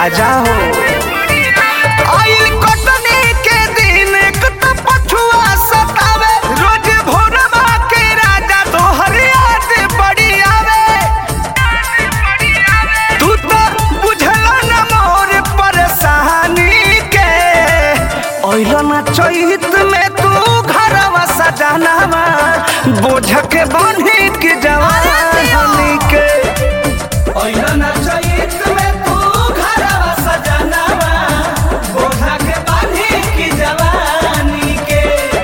राजा हो आइल कटनी के दिन एक त पछुआ सतावे रोज भोरवा के राजा तोहर याद बड़ी आवे तू तो बुझला न मोर परेशानी के ओइला ना चैत में तू घरवा सजानावा बोझ के बांधी के जवानी के ओइला ना चैत में तू घरवा सजानावा बोझ के बांधी के जवानी के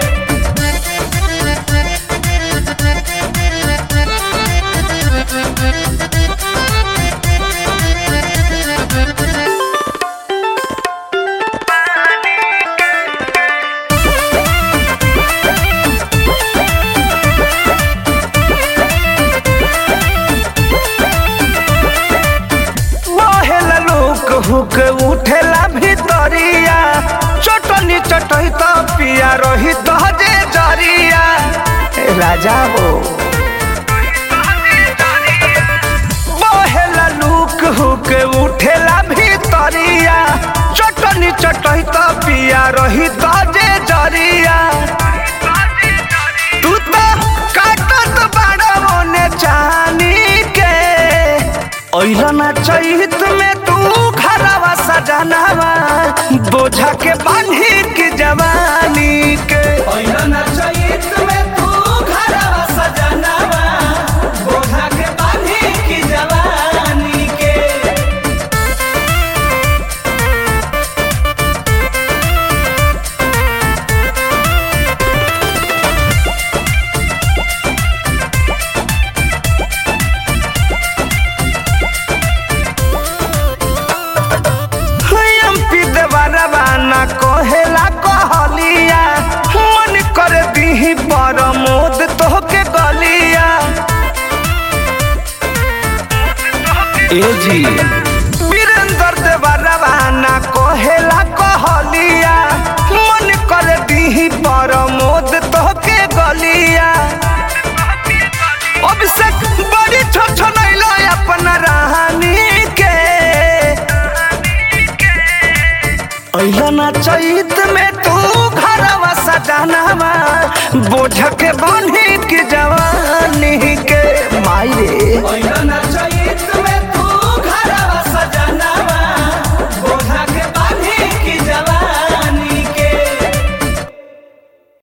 बहेला लोक हुक उठेला भितरिया चटनी चटई त पिया रही त जे जरिया ए राजा हो बहेला लुक हुक उठेला भितरिया चटनी चटई त पिया रही त जे जरिया तू तो काटत बाड़ा मोने चानी के ओइला ना चैत में तू घरवा सजनावा बोझा के बांधी के जवानी के ओइला ना चैत में तू घरवा सजनावा बोझा के बांधी के जवानी के एमपी देवरवा ना कहेला कहलिया मन कर दीही परमोद तोहके गलिया ए जी वीरेंद्र देवरवा ना कहेला कहलिया मन कर दीही परमोद तोहके गलिया अभिषेक बड़ी छोट नैलो अपना रानी के अइला ना चैत